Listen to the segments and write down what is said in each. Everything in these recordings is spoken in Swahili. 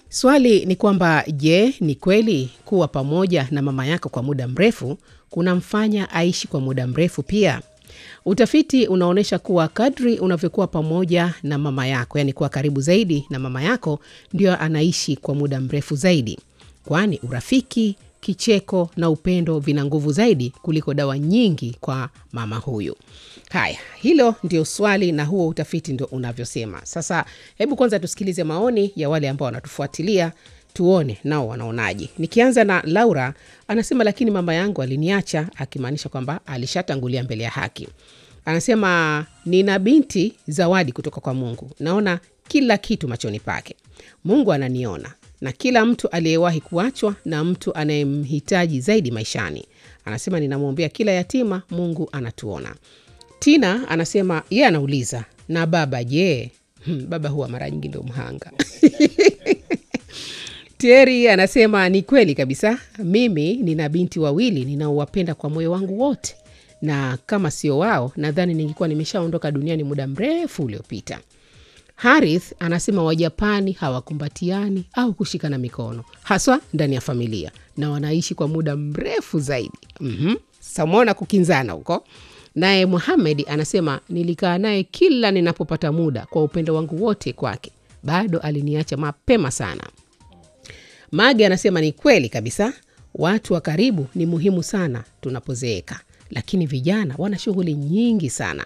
Swali ni kwamba je, ni kweli kuwa pamoja na mama yako kwa muda mrefu kunamfanya aishi kwa muda mrefu pia? Utafiti unaonyesha kuwa kadri unavyokuwa pamoja na mama yako, yaani kuwa karibu zaidi na mama yako, ndio anaishi kwa muda mrefu zaidi, kwani urafiki, kicheko na upendo vina nguvu zaidi kuliko dawa nyingi kwa mama huyu. Haya, hilo ndio swali na huo utafiti ndio unavyosema. Sasa hebu kwanza tusikilize maoni ya wale ambao wanatufuatilia, tuone nao wanaonaje. Nikianza na Laura, anasema lakini mama yangu aliniacha, akimaanisha kwamba alishatangulia mbele ya haki. Anasema nina binti zawadi kutoka kwa Mungu, naona kila kitu machoni pake. Mungu ananiona na kila mtu aliyewahi kuachwa na mtu anayemhitaji zaidi maishani. Anasema ninamwombea kila yatima, Mungu anatuona. Tina anasema yeye anauliza na baba je? Hmm, baba huwa mara nyingi ndio mhanga. Teri anasema ni kweli kabisa, mimi nina binti wawili ninaowapenda kwa moyo wangu wote, na kama sio wao nadhani ningekuwa nimeshaondoka duniani muda mrefu uliopita. Harith anasema Wajapani hawakumbatiani au kushikana mikono haswa ndani ya familia na wanaishi kwa muda mrefu zaidi. mm-hmm. Samona kukinzana huko. Naye Muhamed anasema nilikaa naye kila ninapopata muda kwa upendo wangu wote kwake, bado aliniacha mapema sana. Mage anasema ni kweli kabisa, watu wa karibu ni muhimu sana tunapozeeka, lakini vijana wana shughuli nyingi sana.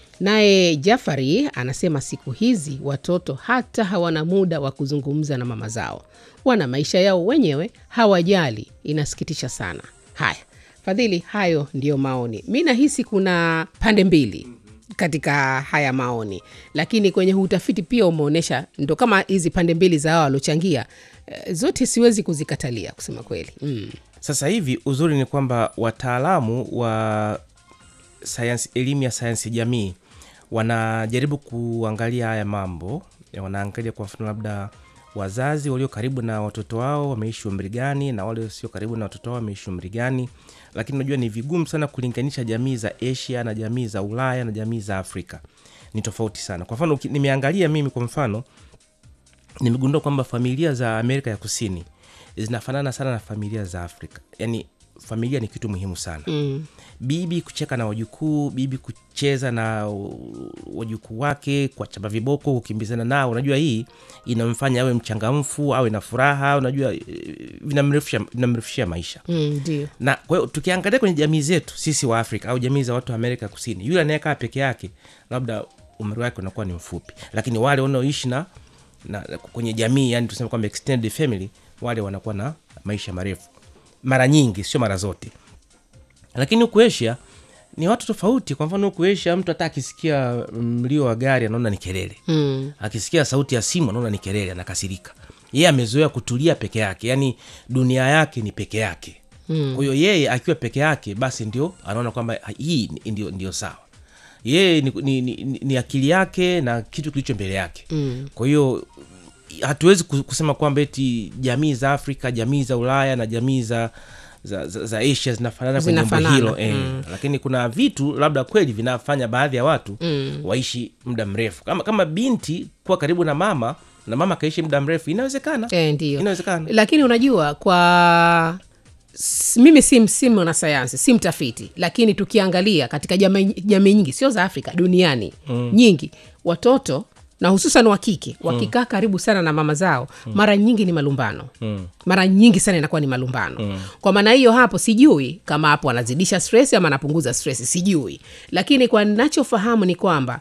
Naye Jafari anasema siku hizi watoto hata hawana muda wa kuzungumza na mama zao, wana maisha yao wenyewe, hawajali. Inasikitisha sana. Haya, Fadhili, hayo ndiyo maoni. Mi nahisi kuna pande mbili katika haya maoni, lakini kwenye huu utafiti pia umeonyesha ndo kama hizi pande mbili za hao waliochangia, eh, zote siwezi kuzikatalia kusema kweli mm. Sasa hivi uzuri ni kwamba wataalamu wa sayansi, elimu ya sayansi jamii wanajaribu kuangalia haya mambo, ya wanaangalia kwa mfano labda wazazi walio karibu na watoto wao wameishi umri gani na wale sio karibu na watoto wao wameishi umri gani. Lakini unajua ni vigumu sana kulinganisha jamii za Asia na jamii za Ulaya na jamii za Afrika, ni tofauti sana. Kwa mfano uki- nimeangalia mimi, kwa mfano nimegundua kwamba familia za Amerika ya Kusini zinafanana sana na familia za Afrika. Yani familia ni kitu muhimu sana Mm. bibi kucheka na wajukuu, bibi kucheza na uh, wajukuu wake, kuwachapa viboko, kukimbizana nao. Unajua hii inamfanya awe mchangamfu, awe na furaha. Unajua eh, vinamrefusha vinamrefusha maisha Mm, ndio na kwa hiyo tukiangalia kwenye jamii zetu sisi wa Afrika au jamii za watu wa Amerika Kusini, yule anayekaa peke yake labda umri wake unakuwa ni mfupi, lakini wale wanaoishi na, na kwenye jamii, yani tuseme kwamba extended family, wale wanakuwa na maisha marefu mara nyingi, sio mara zote. Lakini huku Asia ni watu tofauti. Kwa mfano huku Asia mtu hata akisikia mlio wa gari anaona ni kelele mm. akisikia sauti ya simu anaona ni kelele, anakasirika. Yeye amezoea kutulia peke yake, yani dunia yake ni peke yake. Kwa hiyo yeye akiwa peke yake, basi ndio anaona kwamba hii ni- ndio, ndio sawa. Yeye ni, ni, ni, ni akili yake na kitu kilicho mbele yake. Kwa hiyo hatuwezi ku- kusema kwamba eti jamii za Afrika, jamii za Ulaya na jamii za za, za, za Asia zinafanana kwenye jambo Zinafanana, hilo eh. Lakini kuna vitu labda kweli vinafanya baadhi ya watu waishi muda mrefu, kama kama binti kuwa karibu na mama na mama akaishi muda mrefu, inawezekana Eh, ndio inawezekana. lakini unajua kwa s- mimi si si mwanasayansi si mtafiti lakini tukiangalia katika jamii jamii nyingi sio za afrika duniani mm. nyingi watoto na hususan wa kike wakikaa karibu sana na mama zao mara nyingi ni malumbano Mm. mara nyingi sana inakuwa ni malumbano kwa maana hiyo hapo sijui kama hapo anazidisha stress ama anapunguza stress sijui lakini kwa nachofahamu ni kwamba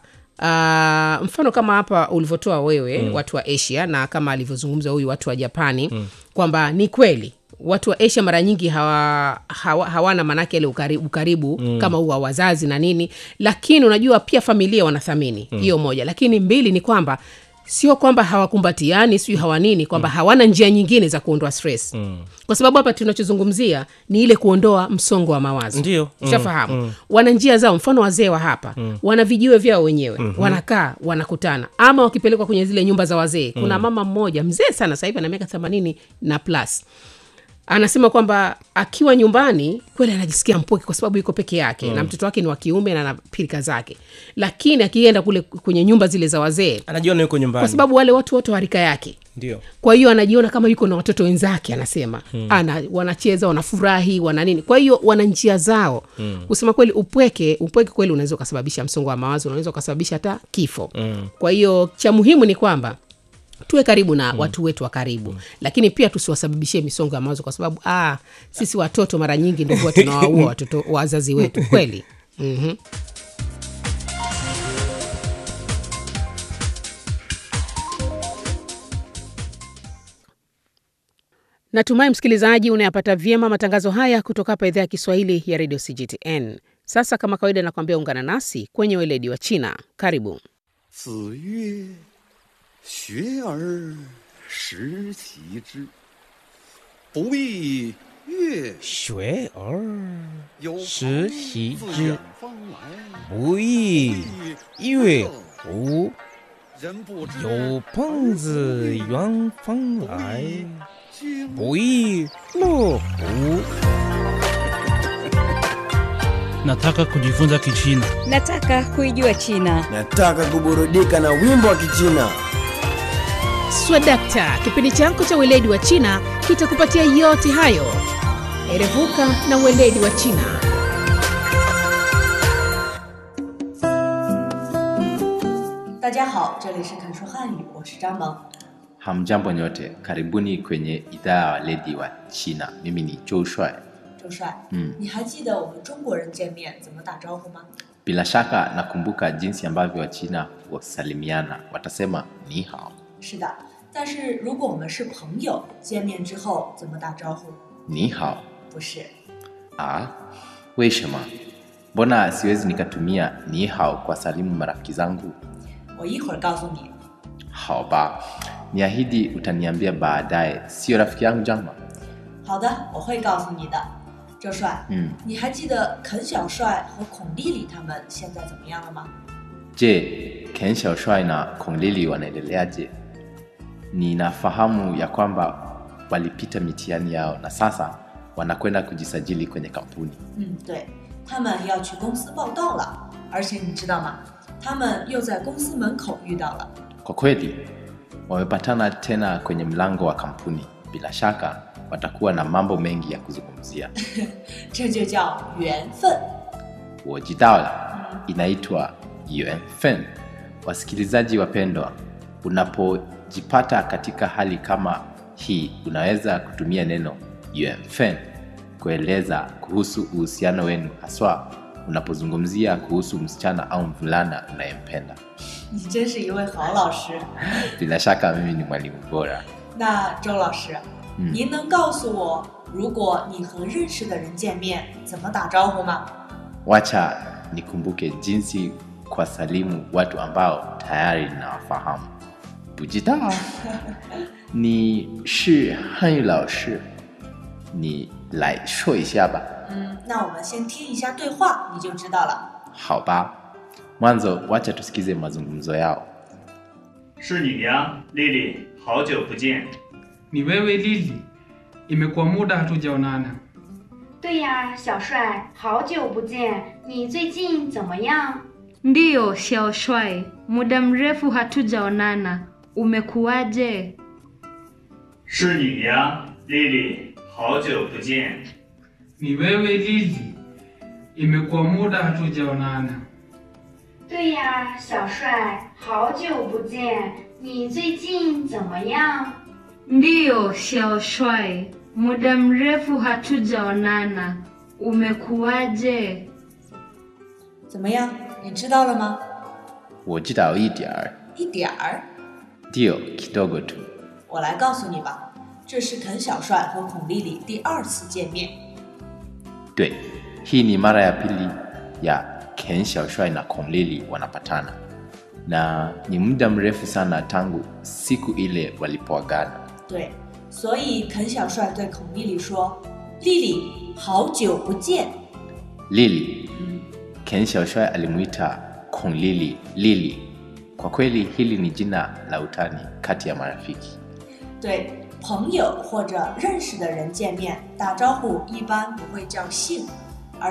Uh, mfano kama hapa ulivyotoa wewe mm. watu wa asia na kama alivyozungumza huyu watu wa japani mm. kwamba ni kweli watu wa asia mara nyingi hawa, hawa, hawana manake ile ukaribu, ukaribu mm. kama huu wa wazazi na nini lakini unajua pia familia wanathamini hiyo moja lakini mbili ni kwamba sio kwamba hawakumbatiani sijui hawanini kwamba hawana njia nyingine za kuondoa stress mm. kwa sababu hapa tunachozungumzia ni ile kuondoa msongo wa mawazo Ndio. Mm, ushafahamu wana njia zao mfano wazee wa hapa wana vijiwe vyao wenyewe wanakaa wanakutana ama wakipelekwa kwenye zile nyumba za wazee kuna mama mmoja mzee sana sasa hivi ana miaka themanini na plus anasema kwamba akiwa nyumbani kweli anajisikia mpweke kwa sababu yuko peke yake na mtoto wake ni wa kiume na ana pilika zake lakini akienda kule kwenye nyumba zile za wazee Anajiona yuko nyumbani kwa sababu wale watu wote wa rika yake ndio kwa hiyo anajiona kama yuko na watoto wenzake anasema hmm. ana wanacheza wanafurahi wana nini kwa hiyo wana njia zao hmm. kusema kweli upweke upweke kweli unaweza ukasababisha msongo wa mawazo unaweza ukasababisha hata kifo hmm. kwa hiyo cha muhimu ni kwamba tuwe karibu na mm. watu wetu wa karibu mm. lakini pia tusiwasababishie misongo ya mawazo kwa sababu ah, sisi watoto mara nyingi ndio huwa tunawaua watoto wazazi wetu kweli mm-hmm. natumai msikilizaji unayapata vyema matangazo haya kutoka hapa idhaa ya kiswahili ya redio cgtn sasa kama kawaida nakwambia ungana nasi kwenye weledi wa china karibu 子曰：“学而时齐之，不亦乐学而有时朋习自之远方来， 不亦乐乎？ 人不知有朋自远方来， 经不亦乐乎？ Nataka kujifunza Kichina. Nataka kuijua China. Nataka kuburudika na wimbo wa Kichina. swadakta kipindi chako cha weledi wa china kitakupatia yote hayo erevuka na weledi wa china 大家好，这里是肯说汉语，我是张萌。 Hamjambo nyote, karibuni kwenye idhaa ya weledi wa China. Mimi ni Joe Shuai. 周帅， 嗯你还记得我们中国人见面怎么打招呼吗？ Bila shaka nakumbuka jinsi ambavyo Wachina wasalimiana, watasema ni hao. 是的，但是如果我们是朋友，见面之后怎么打招呼？ Ni hao. 不是， Ah, weshema, mbona siwezi nikatumia ni hao kwa salimu marafiki zangu? 我一会儿告诉你。 Hao ba, niahidi utaniambia baadaye, sio rafiki yangu Jama? 好的，我会告诉你的。周帅， 嗯， 你还记得肯小帅和孔丽丽他们现在怎么样了吗？ Je, Ken Xiaoshuai na Kong Lili wanaendeleaje? Ninafahamu ya kwamba walipita mitihani yao na sasa wanakwenda kujisajili kwenye kampuni. 嗯，对，他们要去公司报道了，而且你知道吗？他们又在公司门口遇到了。 Kwa kweli wamepatana tena kwenye mlango wa kampuni. Bila shaka watakuwa na mambo mengi ya kuzungumzia. 这就叫缘分。 Wojidao inaitwa yuanfen. Wasikilizaji wapendwa, unapojipata katika hali kama hii, unaweza kutumia neno yuanfen kueleza kuhusu uhusiano wenu, haswa unapozungumzia kuhusu msichana au mvulana unayempenda. 你真是一位好老师。 Bila shaka mimi ni mwalimu bora. 那周老师， 嗯您能告诉我，如果你和认识的人见面，怎么打招呼吗？ Wacha nikumbuke jinsi kwa salimu watu ambao tayari ninawafahamu. Bujidao ni shi hanyu lao shi, ni lai shuo isha ba. 嗯，那我们先听一下对话，你就知道了。 Hao ba. Mwanzo wacha tusikize mazungumzo yao. 是你呀，丽丽，好久不见。 Ni wewe Lili, imekuwa muda hatujaonana. 对呀，小帅，好久不见，你最近怎么样？ Ndiyo, Xiao Shuai, muda mrefu hatujaonana. Umekuwaje? 是你呀，丽丽，好久不见。 Ni wewe Lili, imekuwa muda hatujaonana. 对呀，小帅，好久不见，你最近怎么样？ Ndiyo, Xiao Shuai, muda mrefu hatujaonana. Umekuwaje? 怎么样？你知道了吗？ Wojidao idiar. 一点儿， Dio kidogo tu. 我来告诉你吧。这是肯小帅和孔丽丽第二次见面。 Dwe, hii ni mara ya pili ya Ken Xiaoshuai na Kong Lili wanapatana, na ni muda mrefu sana tangu siku ile walipoagana. 对，所以肯小帅对孔丽丽说：“丽丽，好久不见。 Lili, Ken Xiaoshuai alimuita Kong Lili Lili. Kwa kweli hili ni jina la utani kati ya marafiki. ” 对，朋友或者认识的人见面打招呼一般不会叫姓，